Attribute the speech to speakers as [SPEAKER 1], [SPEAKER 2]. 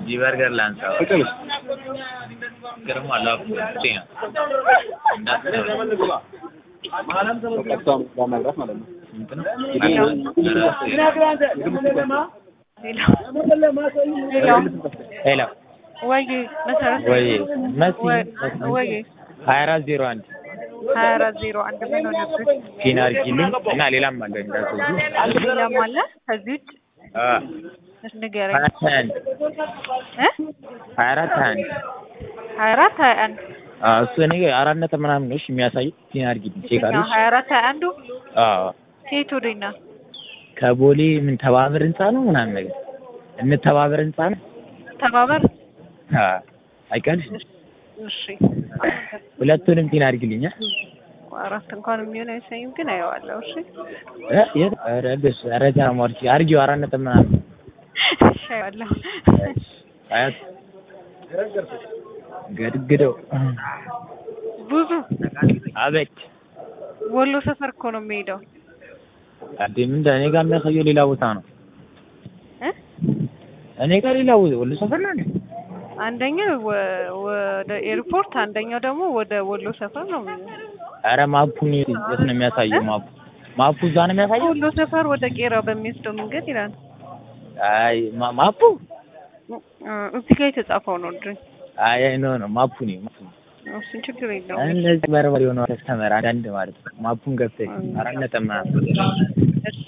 [SPEAKER 1] ጂ በርገር ላንሳው
[SPEAKER 2] ፍቅርስ
[SPEAKER 1] ግርማ ላፍ ጤና
[SPEAKER 2] ቀጥታ ለመግባት ማለት ነው።
[SPEAKER 1] ስንት ነው? ሄሎ
[SPEAKER 3] ወይ መሰረት
[SPEAKER 1] ወይ መሲ
[SPEAKER 3] ወይ
[SPEAKER 1] ሀያ አራት ዜሮ አንድ
[SPEAKER 3] ሀያ አራት ዜሮ አንድ ምን ሆነብህ?
[SPEAKER 1] ፒን አድርጊልኝ እና ሌላም አለ እንዳትወጂ
[SPEAKER 3] ሌላም አለ ከዚህ ውጭ እስ ንገረኝ
[SPEAKER 1] ሀያ ሀያ አንድ
[SPEAKER 3] እ
[SPEAKER 1] ሀያ አራት ሀያ አንድ
[SPEAKER 3] ሀያ አራት ሀያ አንድ
[SPEAKER 1] አዎ እሱ እኔ አራት ነጥብ ምናምን ነው እሺ የሚያሳይ ፒን አድርጊልኝ ቼክ
[SPEAKER 3] የትኛው
[SPEAKER 1] አድርጊ
[SPEAKER 3] ሀያ አራት ሀያ አንዱ
[SPEAKER 1] አዎ
[SPEAKER 3] ከየት ወደኛ
[SPEAKER 1] ከቦሌ ምን ተባበር ህንጻ ነው ምናምን ነገር እንተባበር ህንጻ ነው
[SPEAKER 3] ተባበር
[SPEAKER 1] አዎ አይቀርሽ
[SPEAKER 3] እሺ
[SPEAKER 1] ሁለቱንም ፒን አድርጊልኝ እ
[SPEAKER 3] አራት እንኳን የሚሆን አይሰኝም ግን አየዋለሁ እሺ
[SPEAKER 1] እ የት ኧረ በስ ኧረ ተራም አድርጊ አድርጊው አራት ነጥብ ምናምን
[SPEAKER 3] እሺ አየዋለሁ
[SPEAKER 1] አያት ገድግደው
[SPEAKER 3] ብዙ
[SPEAKER 1] አቤት
[SPEAKER 3] ወሎ ሰፈር እኮ ነው የሚሄደው
[SPEAKER 1] አዴ ምንድን እኔ ጋር የሚያሳየው ሌላ ቦታ ነው
[SPEAKER 3] እ
[SPEAKER 1] እኔ ጋር ሌላ ቦታ ወሎ ሰፈር ነው እንዴ
[SPEAKER 3] አንደኛው ወ- ወደ ኤርፖርት አንደኛው ደግሞ ወደ ወሎ ሰፈር ነው የሚሆነው
[SPEAKER 1] ኧረ ማፑን የት ነው የሚያሳየው ማፑ ማፑ እዛ ነው የሚያሳየው
[SPEAKER 3] ወሎ ሰፈር ወደ ቄራ በሚወስደው መንገድ ይላል
[SPEAKER 1] አይ ማ- ማፑ
[SPEAKER 3] እ እዚህ ጋር የተጻፈው ነው እንጂ
[SPEAKER 1] አይ አይ ኖ ነው ማፑ ነው ማፑ ነው።
[SPEAKER 3] እሱን ችግር የለውም
[SPEAKER 1] እንደዚህ በርበሬ የሆነ ከስተመር አንዳንድ ማለት ነው ማፑን ገብተህ አራት ነጥብ ምናምን
[SPEAKER 3] እሺ